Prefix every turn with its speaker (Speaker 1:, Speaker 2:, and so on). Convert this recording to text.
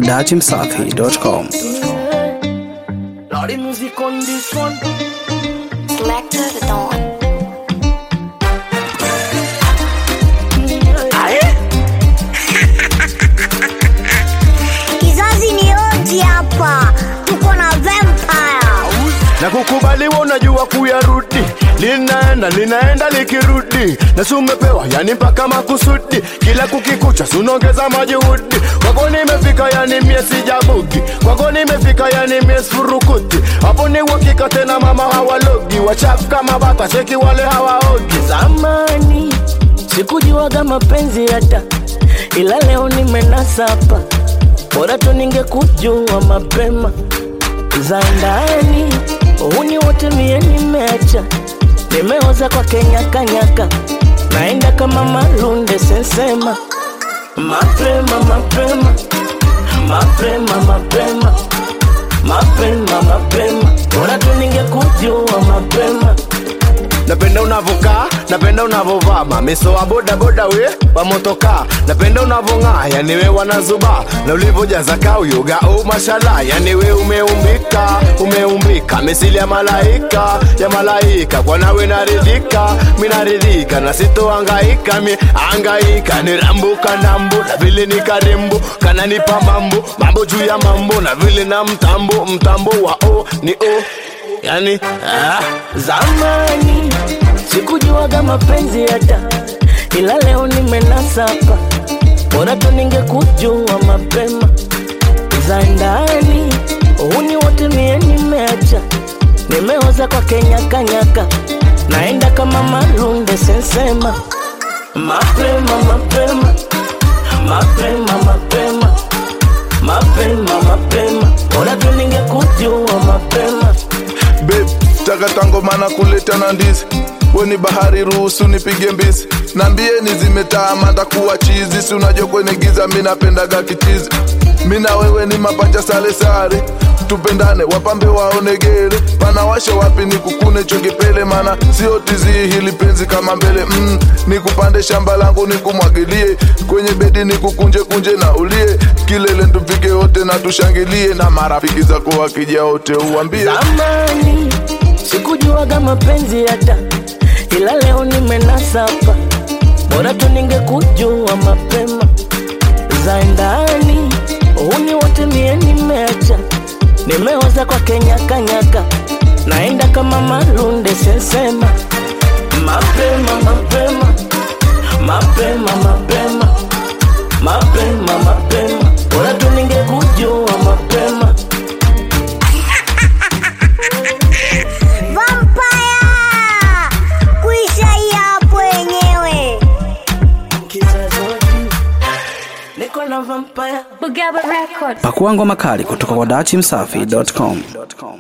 Speaker 1: datimsafi.com.
Speaker 2: Lordy music on this one.
Speaker 3: Selector the Dawn.
Speaker 2: Aye.
Speaker 4: Kizazi ni oji hapa, tuko na vampire.
Speaker 5: na kukubaliwa unajua kuyarudi linaenda linaenda likirudi na si umepewa yani mpaka makusudi kila kukikucha sunongeza majuhudi kwako nimefika yani mie sijabugi kwako nimefika yani mie sifurukuti hapo ni uhakika tena mama hawalogi wachafu kama bata cheki wale hawaogi
Speaker 2: Zamani sikujuaga mapenzi hata, ila leo nimenasa hapa. Bora tu ningekujua mapema za ndani. Uhuni wote mie nimeacha, nimeoza kwa kenyakanyaka, naenda kama malunde sensema mapema mapema mapema mapema mapema mapema, bora tu ningekujua mapema
Speaker 5: napenda unavokaa napenda unavovaa mamiso wa bodaboda we wamotokaa napenda unavong'aa yani we wanazuba na ulivojaza kauyoga u mashala yani we umeumbika umeumbika misili ya malaika ya malaika kwa nawe naridhika minaridhika na sitoangaika mi angaika ni rambuka nambo na vile ni karembo kananipa mambo mambo juu ya mambo na vile na mtambo mtambo wa o ni o yani ah.
Speaker 2: Zamani sikujuaga mapenzi hata, ila leo nimenasa hapa. Bora tu ningekujua mapema za ndani. Uhuni wote mie nimeacha, nimeoza kwa kenyakanyaka, naenda kama malunde sensema mapema mapema mapema mapema mapema mapema, bora tu ningekujua mapema
Speaker 6: Babe, takata ngoma na kuleta na ndizi weni bahari ruhusu nipige mbizi nambieni zimetaama ndakuwa chizi si unajua kwenye giza mi napendaga kichizi mi na wewe ni mapacha sale sare tupendane wapambe waonegere panawasha wapi ni kukune chongepele mana sio tizi hili penzi kama mbele mm, nikupande shamba langu nikumwagilie kwenye bedi nikukunje kunje na ulie kilele tufike wote na tushangilie na marafiki zako wakija wote uwambie
Speaker 2: Zamani sikujuaga mapenzi hata, ila leo nimenasa hapa. Bora tu ningekujua mapema za ndani. Uhuni wote mie nimeacha, nimeoza kwa kenyakanyaka, naenda kama malunde sensema mapema mapema mapema mapema mapema mapema, bora tu ningekujua mapema
Speaker 4: Vampire! Kuisha hii hapo wenyewe.
Speaker 2: kizazi wa juu. niko na vampire
Speaker 3: Bugaba Records.
Speaker 1: Pakua ngoma kali kutoka kwa datimsafi.com.